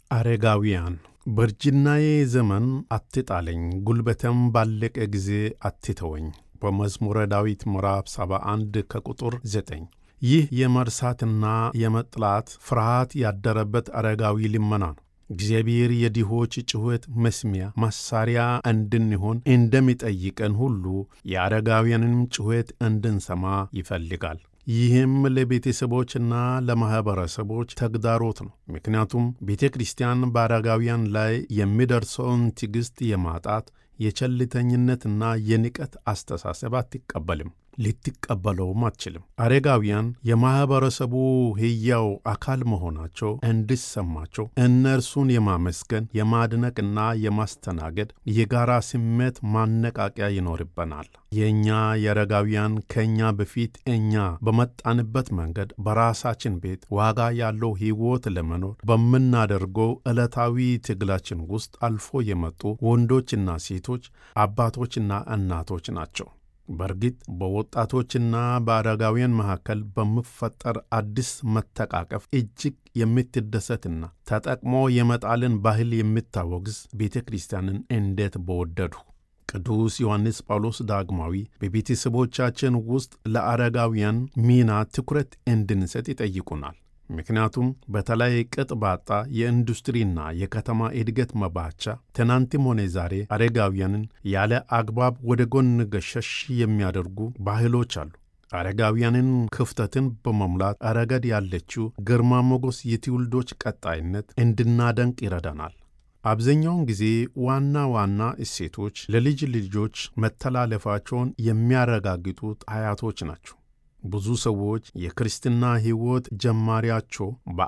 አረጋውያን በእርጅናዬ ዘመን አትጣለኝ፣ ጉልበቴም ባለቀ ጊዜ አትተወኝ። በመዝሙረ ዳዊት ምዕራፍ 71 ከቁጥር 9። ይህ የመርሳትና የመጥላት ፍርሃት ያደረበት አረጋዊ ልመና ነው። እግዚአብሔር የድሆች ጩኸት መስሚያ መሣሪያ እንድንሆን እንደሚጠይቀን ሁሉ የአረጋውያንንም ጩኸት እንድንሰማ ይፈልጋል። ይህም ለቤተሰቦችና ለማኅበረሰቦች ተግዳሮት ነው። ምክንያቱም ቤተ ክርስቲያን በአረጋውያን ላይ የሚደርሰውን ትዕግሥት የማጣት የቸልተኝነትና የንቀት አስተሳሰብ አትቀበልም፣ ልትቀበለውም አትችልም። አረጋውያን የማኅበረሰቡ ሕያው አካል መሆናቸው እንዲሰማቸው እነርሱን የማመስገን የማድነቅና የማስተናገድ የጋራ ስሜት ማነቃቂያ ይኖርበናል። የእኛ የአረጋውያን ከእኛ በፊት እኛ በመጣንበት መንገድ በራሳችን ቤት ዋጋ ያለው ሕይወት ለመኖር በምናደርገው ዕለታዊ ትግላችን ውስጥ አልፎ የመጡ ወንዶችና ሴቶች፣ አባቶችና እናቶች ናቸው። በእርግጥ በወጣቶችና በአረጋውያን መካከል በሚፈጠር አዲስ መተቃቀፍ እጅግ የምትደሰትና ተጠቅሞ የመጣልን ባህል የምታወግዝ ቤተ ክርስቲያንን እንዴት በወደዱ! ቅዱስ ዮሐንስ ጳውሎስ ዳግማዊ በቤተሰቦቻችን ውስጥ ለአረጋውያን ሚና ትኩረት እንድንሰጥ ይጠይቁናል። ምክንያቱም በተለይ ቅጥ ባጣ የኢንዱስትሪና የከተማ እድገት መባቻ ትናንትም ሆነ ዛሬ አረጋውያንን ያለ አግባብ ወደ ጎን ገሸሽ የሚያደርጉ ባህሎች አሉ። አረጋውያንን ክፍተትን በመሙላት ረገድ ያለችው ግርማ ሞገስ የትውልዶች ቀጣይነት እንድናደንቅ ይረዳናል። አብዛኛውን ጊዜ ዋና ዋና እሴቶች ለልጅ ልጆች መተላለፋቸውን የሚያረጋግጡት አያቶች ናቸው። ብዙ ሰዎች የክርስትና ሕይወት ጀማሪያቸው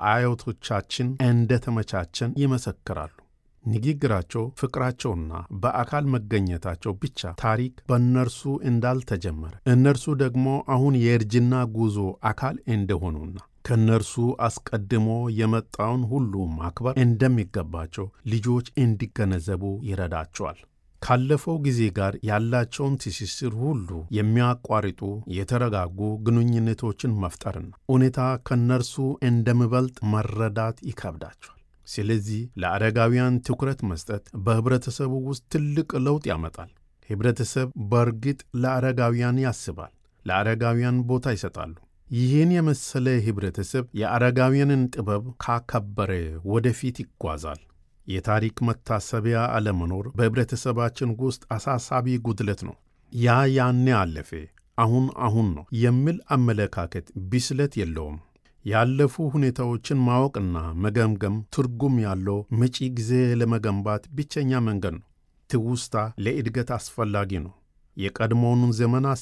በአያቶቻችን እንደተመቻቸን ይመሰክራሉ። ንግግራቸው፣ ፍቅራቸውና በአካል መገኘታቸው ብቻ ታሪክ በእነርሱ እንዳልተጀመረ እነርሱ ደግሞ አሁን የእርጅና ጉዞ አካል እንደሆኑና ከእነርሱ አስቀድሞ የመጣውን ሁሉ ማክበር እንደሚገባቸው ልጆች እንዲገነዘቡ ይረዳቸዋል። ካለፈው ጊዜ ጋር ያላቸውን ትስስር ሁሉ የሚያቋርጡ የተረጋጉ ግንኙነቶችን መፍጠርና ሁኔታ ከእነርሱ እንደሚበልጥ መረዳት ይከብዳቸዋል። ስለዚህ ለአረጋውያን ትኩረት መስጠት በኅብረተሰቡ ውስጥ ትልቅ ለውጥ ያመጣል። ኅብረተሰብ በእርግጥ ለአረጋውያን ያስባል፣ ለአረጋውያን ቦታ ይሰጣሉ። ይህን የመሰለ ኅብረተሰብ የአረጋውያንን ጥበብ ካከበረ ወደፊት ይጓዛል። የታሪክ መታሰቢያ አለመኖር በኅብረተሰባችን ውስጥ አሳሳቢ ጉድለት ነው። ያ ያኔ አለፈ፣ አሁን አሁን ነው የሚል አመለካከት ብስለት የለውም። ያለፉ ሁኔታዎችን ማወቅና መገምገም ትርጉም ያለው መጪ ጊዜ ለመገንባት ብቸኛ መንገድ ነው። ትውስታ ለእድገት አስፈላጊ ነው። የቀድሞውን ዘመን